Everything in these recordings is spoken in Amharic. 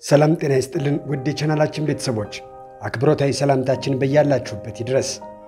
ሰላም ጤና ይስጥልን ውድ የቻናላችን ቤተሰቦች አክብሮታዊ ሰላምታችን በያላችሁበት ይድረስ።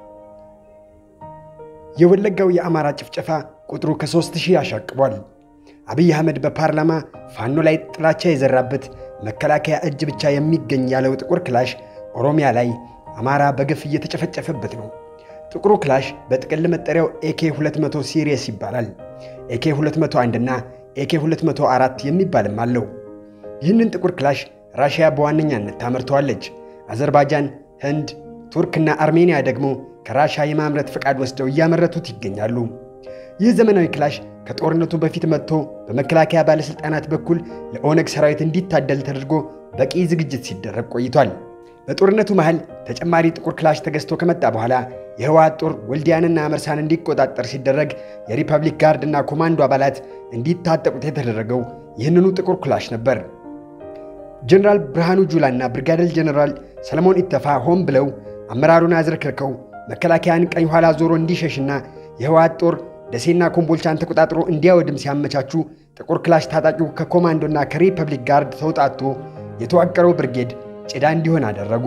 የወለጋው የአማራ ጭፍጨፋ ቁጥሩ ከሦስት ሺህ አሻቅቧል። አብይ አህመድ በፓርላማ ፋኖ ላይ ጥላቻ የዘራበት መከላከያ እጅ ብቻ የሚገኝ ያለው ጥቁር ክላሽ ኦሮሚያ ላይ አማራ በግፍ እየተጨፈጨፈበት ነው። ጥቁሩ ክላሽ በጥቅል መጠሪያው ኤኬ 200 ሲሪየስ ይባላል። ኤኬ 201 እና ኤኬ 204 የሚባልም አለው። ይህንን ጥቁር ክላሽ ራሽያ በዋነኛነት ታመርተዋለች። አዘርባይጃን፣ ህንድ፣ ቱርክና አርሜኒያ ደግሞ ከራሽያ የማምረት ፈቃድ ወስደው እያመረቱት ይገኛሉ። ይህ ዘመናዊ ክላሽ ከጦርነቱ በፊት መጥቶ በመከላከያ ባለሥልጣናት በኩል ለኦነግ ሰራዊት እንዲታደል ተደርጎ በቂ ዝግጅት ሲደረግ ቆይቷል። በጦርነቱ መሃል ተጨማሪ ጥቁር ክላሽ ተገዝቶ ከመጣ በኋላ የህወሓት ጦር ወልዲያንና መርሳን እንዲቆጣጠር ሲደረግ የሪፐብሊክ ጋርድና ኮማንዶ አባላት እንዲታጠቁት የተደረገው ይህንኑ ጥቁር ክላሽ ነበር። ጀነራል ብርሃኑ ጁላና ብርጋዴር ጀነራል ሰለሞን ኢተፋ ሆን ብለው አመራሩን አዝረክርከው መከላከያን ቀኝ ኋላ ዞሮ እንዲሸሽና የህወሓት ጦር ደሴና ኮምቦልቻን ተቆጣጥሮ እንዲያወድም ሲያመቻቹ ጥቁር ክላሽ ታጣቂው ከኮማንዶና ከሪፐብሊክ ጋርድ ተውጣቶ የተዋቀረው ብርጌድ ጭዳ እንዲሆን አደረጉ።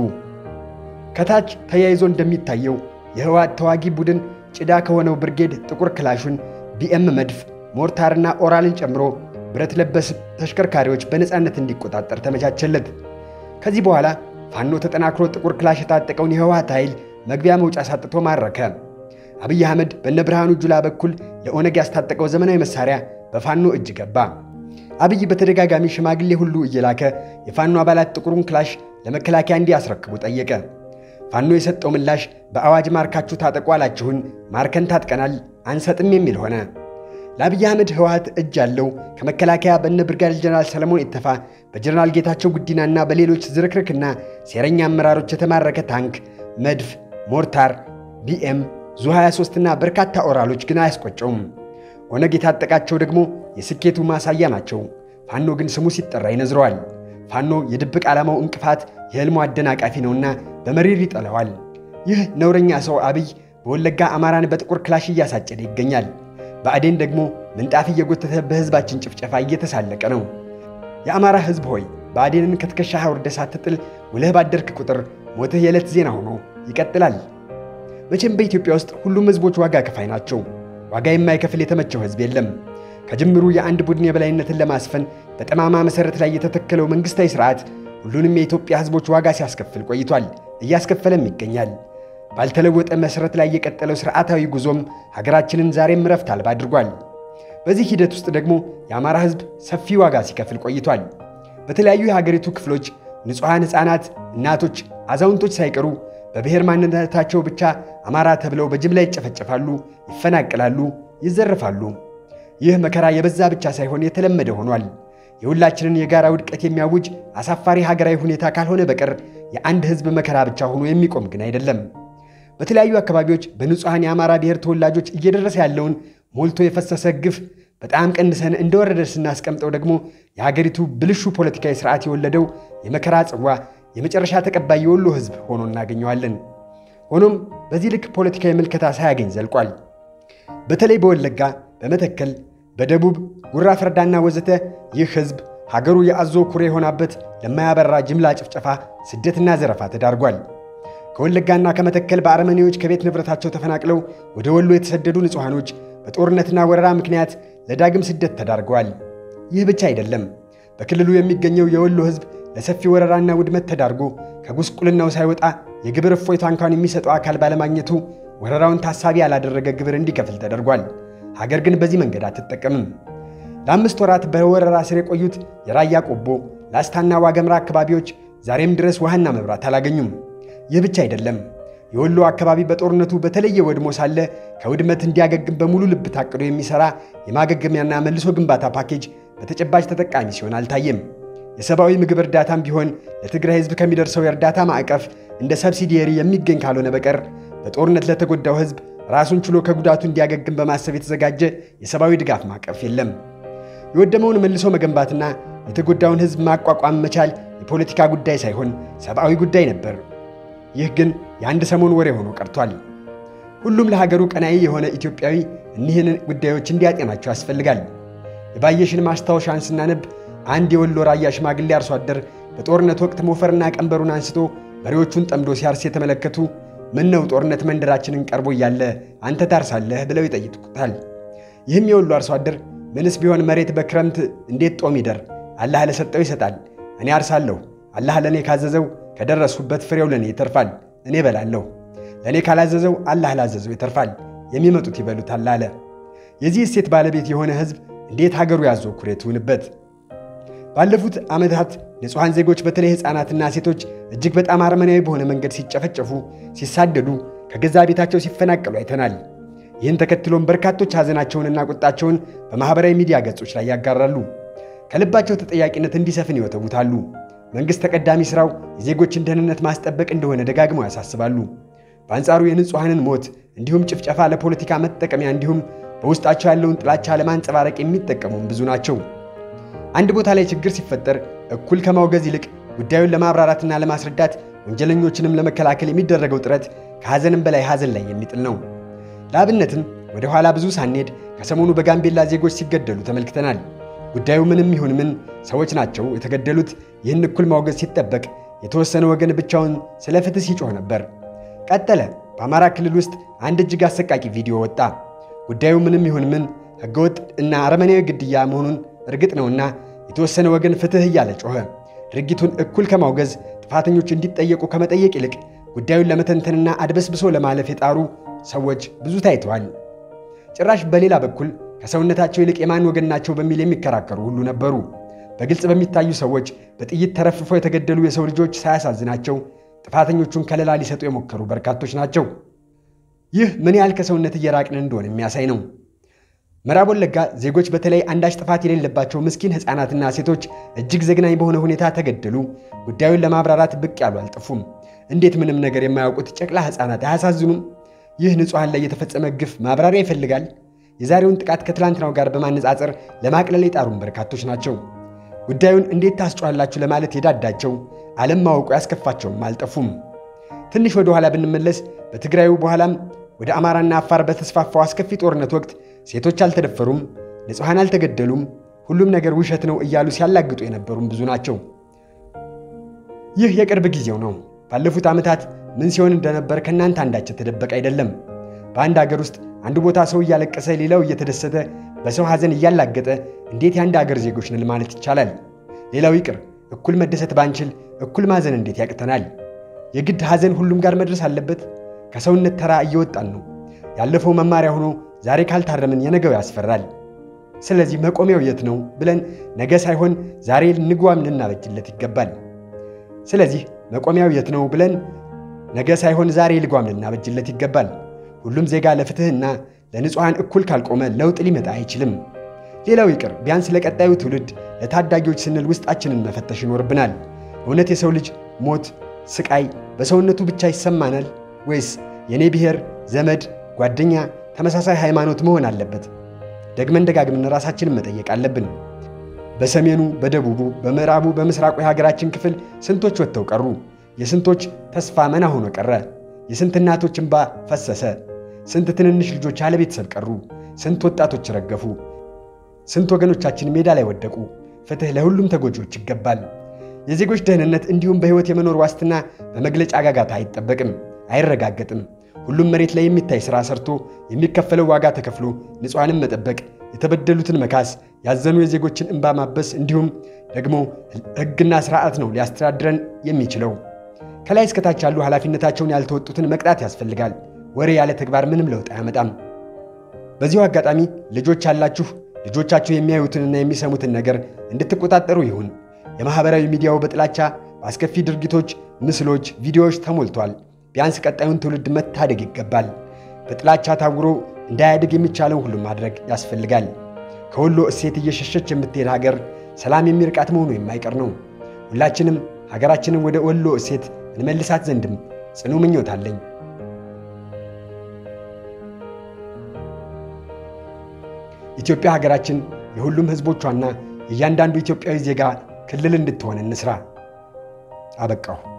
ከታች ተያይዞ እንደሚታየው የህወሓት ተዋጊ ቡድን ጭዳ ከሆነው ብርጌድ ጥቁር ክላሹን ቢኤም መድፍ፣ ሞርታርና ኦራልን ጨምሮ ብረት ለበስ ተሽከርካሪዎች በነፃነት እንዲቆጣጠር ተመቻቸለት። ከዚህ በኋላ ፋኖ ተጠናክሮ ጥቁር ክላሽ የታጠቀውን የህወሓት ኃይል መግቢያ መውጫ ሳጥቶ ማረከ። አብይ አህመድ በነ ብርሃኑ ጁላ በኩል ለኦነግ ያስታጠቀው ዘመናዊ መሳሪያ በፋኖ እጅ ገባ። አብይ በተደጋጋሚ ሽማግሌ ሁሉ እየላከ የፋኖ አባላት ጥቁሩን ክላሽ ለመከላከያ እንዲያስረክቡ ጠየቀ። ፋኖ የሰጠው ምላሽ በአዋጅ ማርካችሁ ታጠቁ አላችሁን፣ ማርከን ታጥቀናል፣ አንሰጥም የሚል ሆነ። ለአብይ አህመድ ህወሓት እጅ ያለው ከመከላከያ በነ ብርጋዴር ጀነራል ሰለሞን ኢተፋ በጀነራል ጌታቸው ጉዲናና በሌሎች ዝርክርክና ሴረኛ አመራሮች የተማረከ ታንክ፣ መድፍ፣ ሞርታር፣ ቢኤም፣ ዙ 23 እና በርካታ ኦራሎች ግን አያስቆጨውም። ኦነግ የታጠቃቸው ደግሞ የስኬቱ ማሳያ ናቸው። ፋኖ ግን ስሙ ሲጠራ ይነዝረዋል። ፋኖ የድብቅ ዓላማው እንቅፋት፣ የህልሙ አደናቃፊ ነውና በመሪር ይጠለዋል። ይህ ነውረኛ ሰው አብይ በወለጋ አማራን በጥቁር ክላሽ እያሳጨደ ይገኛል። ብአዴን ደግሞ ምንጣፍ እየጎተተ በህዝባችን ጭፍጨፋ እየተሳለቀ ነው። የአማራ ህዝብ ሆይ ብአዴንን ከትከሻህ አውርደህ ሳትጥል ውለህ ባደርክ ቁጥር ሞትህ የዕለት ዜና ሆኖ ይቀጥላል። መቼም በኢትዮጵያ ውስጥ ሁሉም ህዝቦች ዋጋ ከፋይ ናቸው። ዋጋ የማይከፍል የተመቸው ህዝብ የለም። ከጅምሩ የአንድ ቡድን የበላይነትን ለማስፈን በጠማማ መሠረት ላይ የተተከለው መንግሥታዊ ሥርዓት ሁሉንም የኢትዮጵያ ህዝቦች ዋጋ ሲያስከፍል ቆይቷል፣ እያስከፈለም ይገኛል። ባልተለወጠ መሠረት ላይ የቀጠለው ሥርዓታዊ ጉዞም ሀገራችንን ዛሬም ረፍት አልባ አድርጓል። በዚህ ሂደት ውስጥ ደግሞ የአማራ ህዝብ ሰፊ ዋጋ ሲከፍል ቆይቷል። በተለያዩ የሀገሪቱ ክፍሎች ንጹሐን ሕፃናት፣ እናቶች፣ አዛውንቶች ሳይቀሩ በብሔር ማንነታቸው ብቻ አማራ ተብለው በጅምላ ይጨፈጨፋሉ፣ ይፈናቀላሉ፣ ይዘረፋሉ። ይህ መከራ የበዛ ብቻ ሳይሆን የተለመደ ሆኗል። የሁላችንን የጋራ ውድቀት የሚያውጅ አሳፋሪ ሀገራዊ ሁኔታ ካልሆነ በቀር የአንድ ህዝብ መከራ ብቻ ሆኖ የሚቆም ግን አይደለም። በተለያዩ አካባቢዎች በንጹሐን የአማራ ብሔር ተወላጆች እየደረሰ ያለውን ሞልቶ የፈሰሰ ግፍ በጣም ቀንሰን እንደወረደ ስናስቀምጠው ደግሞ የሀገሪቱ ብልሹ ፖለቲካዊ ስርዓት የወለደው የመከራ ጽዋ የመጨረሻ ተቀባይ የወሎ ህዝብ ሆኖ እናገኘዋለን። ሆኖም በዚህ ልክ ፖለቲካዊ ምልከታ ሳያገኝ ዘልቋል። በተለይ በወለጋ፣ በመተከል፣ በደቡብ ጉራ ፈርዳና ወዘተ ይህ ህዝብ ሀገሩ የአዞ ኩሬ የሆናበት ለማያበራ ጅምላ ጭፍጨፋ፣ ስደትና ዘረፋ ተዳርጓል። ከወለጋና ከመተከል በአረመኔዎች ከቤት ንብረታቸው ተፈናቅለው ወደ ወሎ የተሰደዱ ንጹሐኖች በጦርነትና ወረራ ምክንያት ለዳግም ስደት ተዳርገዋል። ይህ ብቻ አይደለም። በክልሉ የሚገኘው የወሎ ህዝብ ለሰፊ ወረራና ውድመት ተዳርጎ ከጉስቁልናው ሳይወጣ የግብር እፎይታ እንኳን የሚሰጠው አካል ባለማግኘቱ ወረራውን ታሳቢ ያላደረገ ግብር እንዲከፍል ተደርጓል። ሀገር ግን በዚህ መንገድ አትጠቀምም። ለአምስት ወራት በወረራ ስር የቆዩት የራያ ቆቦ፣ ላስታና ዋገምራ አካባቢዎች ዛሬም ድረስ ውሃና መብራት አላገኙም። ይህ ብቻ አይደለም። የወሎ አካባቢ በጦርነቱ በተለየ ወድሞ ሳለ ከውድመት እንዲያገግም በሙሉ ልብ ታቅዶ የሚሠራ የማገገሚያና መልሶ ግንባታ ፓኬጅ በተጨባጭ ተጠቃሚ ሲሆን አልታየም። የሰብአዊ ምግብ እርዳታም ቢሆን ለትግራይ ህዝብ ከሚደርሰው የእርዳታ ማዕቀፍ እንደ ሰብሲዲየሪ የሚገኝ ካልሆነ በቀር በጦርነት ለተጎዳው ህዝብ ራሱን ችሎ ከጉዳቱ እንዲያገግም በማሰብ የተዘጋጀ የሰብአዊ ድጋፍ ማዕቀፍ የለም። የወደመውን መልሶ መገንባትና የተጎዳውን ህዝብ ማቋቋም መቻል የፖለቲካ ጉዳይ ሳይሆን ሰብአዊ ጉዳይ ነበር። ይህ ግን የአንድ ሰሞን ወሬ ሆኖ ቀርቷል። ሁሉም ለሀገሩ ቀናኢ የሆነ ኢትዮጵያዊ እኒህን ጉዳዮች እንዲያጤናቸው ያስፈልጋል። የባየሽን ማስታወሻን ስናነብ አንድ የወሎ ራያ ሽማግሌ አርሶ አደር በጦርነት ወቅት ሞፈርና ቀንበሩን አንስቶ በሬዎቹን ጠምዶ ሲያርስ የተመለከቱ ምን ነው ጦርነት መንደራችንን ቀርቦ እያለ አንተ ታርሳለህ ብለው ይጠይቁታል። ይህም የወሎ አርሶ አደር ምንስ ቢሆን መሬት በክረምት እንዴት ጦም ይደር? አላህ ለሰጠው ይሰጣል። እኔ አርሳለሁ። አላህ ለእኔ ካዘዘው ከደረስሁበት ፍሬው ለእኔ ይተርፋል፣ እኔ እበላለሁ። ለእኔ ካላዘዘው አላህ ላዘዘው ይተርፋል፣ የሚመጡት ይበሉታል አለ። የዚህ እሴት ባለቤት የሆነ ሕዝብ እንዴት ሀገሩ ያዞ ኩሬት ይሁንበት? ባለፉት ዓመታት ንጹሐን ዜጎች በተለይ ሕፃናትና ሴቶች እጅግ በጣም አረመናዊ በሆነ መንገድ ሲጨፈጨፉ፣ ሲሳደዱ፣ ከገዛ ቤታቸው ሲፈናቀሉ አይተናል። ይህን ተከትሎም በርካቶች ሐዘናቸውንና ቁጣቸውን በማኅበራዊ ሚዲያ ገጾች ላይ ያጋራሉ። ከልባቸው ተጠያቂነት እንዲሰፍን ይወተውታሉ። መንግሥት ተቀዳሚ ሥራው የዜጎችን ደህንነት ማስጠበቅ እንደሆነ ደጋግመው ያሳስባሉ። በአንጻሩ የንጹሐንን ሞት እንዲሁም ጭፍጨፋ ለፖለቲካ መጠቀሚያ እንዲሁም በውስጣቸው ያለውን ጥላቻ ለማንጸባረቅ የሚጠቀሙም ብዙ ናቸው። አንድ ቦታ ላይ ችግር ሲፈጠር እኩል ከማውገዝ ይልቅ ጉዳዩን ለማብራራትና ለማስረዳት ወንጀለኞችንም ለመከላከል የሚደረገው ጥረት ከሐዘንም በላይ ሐዘን ላይ የሚጥል ነው። ለአብነትም ወደ ኋላ ብዙ ሳንሄድ ከሰሞኑ በጋምቤላ ዜጎች ሲገደሉ ተመልክተናል። ጉዳዩ ምንም ይሁን ምን ሰዎች ናቸው የተገደሉት። ይህን እኩል ማውገዝ ሲጠበቅ የተወሰነ ወገን ብቻውን ስለ ፍትህ ሲጮህ ነበር። ቀጠለ። በአማራ ክልል ውስጥ አንድ እጅግ አሰቃቂ ቪዲዮ ወጣ። ጉዳዩ ምንም ይሁን ምን ሕገወጥ እና አረመኔያዊ ግድያ መሆኑን እርግጥ ነውና የተወሰነ ወገን ፍትህ እያለ ጮኸ። ድርጊቱን እኩል ከማውገዝ ጥፋተኞች እንዲጠየቁ ከመጠየቅ ይልቅ ጉዳዩን ለመተንተንና አድበስብሶ ለማለፍ የጣሩ ሰዎች ብዙ ታይተዋል። ጭራሽ በሌላ በኩል ከሰውነታቸው ይልቅ የማን ወገን ናቸው በሚል የሚከራከሩ ሁሉ ነበሩ። በግልጽ በሚታዩ ሰዎች በጥይት ተረፍፈው የተገደሉ የሰው ልጆች ሳያሳዝናቸው ጥፋተኞቹን ከለላ ሊሰጡ የሞከሩ በርካቶች ናቸው። ይህ ምን ያህል ከሰውነት እየራቅን እንደሆነ የሚያሳይ ነው። ምዕራብ ወለጋ ዜጎች በተለይ አንዳች ጥፋት የሌለባቸው ምስኪን ሕፃናትና ሴቶች እጅግ ዘግናኝ በሆነ ሁኔታ ተገደሉ። ጉዳዩን ለማብራራት ብቅ ያሉ አልጠፉም። እንዴት ምንም ነገር የማያውቁት ጨቅላ ሕፃናት አያሳዝኑም? ይህ ንጹሐን ላይ የተፈጸመ ግፍ ማብራሪያ ይፈልጋል? የዛሬውን ጥቃት ከትላንትናው ጋር በማነጻጸር ለማቅለል የጣሩም በርካቶች ናቸው። ጉዳዩን እንዴት ታስጮኋላችሁ ለማለት የዳዳቸው ዓለም ማወቁ ያስከፋቸውም አልጠፉም። ትንሽ ወደ ኋላ ብንመለስ በትግራዩ በኋላም ወደ አማራና አፋር በተስፋፋው አስከፊ ጦርነት ወቅት ሴቶች አልተደፈሩም፣ ንጹሐን አልተገደሉም፣ ሁሉም ነገር ውሸት ነው እያሉ ሲያላግጡ የነበሩም ብዙ ናቸው። ይህ የቅርብ ጊዜው ነው። ባለፉት ዓመታት ምን ሲሆን እንደነበር ከእናንተ አንዳች የተደበቀ አይደለም። በአንድ አገር ውስጥ አንዱ ቦታ ሰው እያለቀሰ ሌላው እየተደሰተ በሰው ሐዘን እያላገጠ እንዴት የአንድ አገር ዜጎች ነን ማለት ይቻላል? ሌላው ይቅር እኩል መደሰት ባንችል እኩል ማዘን እንዴት ያቅተናል? የግድ ሐዘን ሁሉም ጋር መድረስ አለበት? ከሰውነት ተራ እየወጣን ነው። ያለፈው መማሪያ ሆኖ ዛሬ ካልታረምን የነገው ያስፈራል። ስለዚህ መቆሚያው የት ነው ብለን ነገ ሳይሆን ዛሬ ንጓም ልናበጅለት ይገባል። ስለዚህ መቆሚያው የት ነው ብለን ነገ ሳይሆን ዛሬ ልጓም ልናበጅለት ይገባል። ሁሉም ዜጋ ለፍትሕና ለንጹሐን እኩል ካልቆመ ለውጥ ሊመጣ አይችልም። ሌላው ይቅር ቢያንስ ለቀጣዩ ትውልድ ለታዳጊዎች ስንል ውስጣችንን መፈተሽ ይኖርብናል። እውነት የሰው ልጅ ሞት፣ ስቃይ በሰውነቱ ብቻ ይሰማናል ወይስ የኔ ብሔር፣ ዘመድ፣ ጓደኛ፣ ተመሳሳይ ሃይማኖት መሆን አለበት? ደግመን ደጋግመን ራሳችንን መጠየቅ አለብን። በሰሜኑ፣ በደቡቡ፣ በምዕራቡ፣ በምስራቁ የሀገራችን ክፍል ስንቶች ወጥተው ቀሩ? የስንቶች ተስፋ መና ሆኖ ቀረ? የስንት እናቶች እንባ ፈሰሰ? ስንት ትንንሽ ልጆች ያለ ቤተሰብ ቀሩ? ስንት ወጣቶች ረገፉ? ስንት ወገኖቻችን ሜዳ ላይ ወደቁ? ፍትሕ ለሁሉም ተጎጂዎች ይገባል። የዜጎች ደህንነት እንዲሁም በሕይወት የመኖር ዋስትና በመግለጫ ጋጋታ አይጠበቅም፣ አይረጋገጥም። ሁሉም መሬት ላይ የሚታይ ሥራ ሰርቶ የሚከፈለው ዋጋ ተከፍሎ ንጹሐንን መጠበቅ፣ የተበደሉትን መካስ፣ ያዘኑ የዜጎችን እንባ ማበስ እንዲሁም ደግሞ ሕግና ሥርዓት ነው ሊያስተዳድረን የሚችለው። ከላይ እስከታች ያሉ ኃላፊነታቸውን ያልተወጡትን መቅጣት ያስፈልጋል። ወሬ ያለ ተግባር ምንም ለውጥ አያመጣም። በዚሁ አጋጣሚ ልጆች ያላችሁ ልጆቻችሁ የሚያዩትንና የሚሰሙትን ነገር እንድትቆጣጠሩ ይሁን። የማኅበራዊ ሚዲያው በጥላቻ በአስከፊ ድርጊቶች፣ ምስሎች፣ ቪዲዮዎች ተሞልቷል። ቢያንስ ቀጣዩን ትውልድ መታደግ ይገባል። በጥላቻ ታውሮ እንዳያድግ የሚቻለው ሁሉ ማድረግ ያስፈልጋል። ከወሎ እሴት እየሸሸች የምትሄድ ሀገር ሰላም የሚርቃት መሆኑ የማይቀር ነው። ሁላችንም ሀገራችንን ወደ ወሎ እሴት እንመልሳት ዘንድም ጽኑ ምኞት አለኝ። ኢትዮጵያ ሀገራችን የሁሉም ሕዝቦቿና የእያንዳንዱ ኢትዮጵያዊ ዜጋ ክልል እንድትሆን እንስራ። አበቃሁ።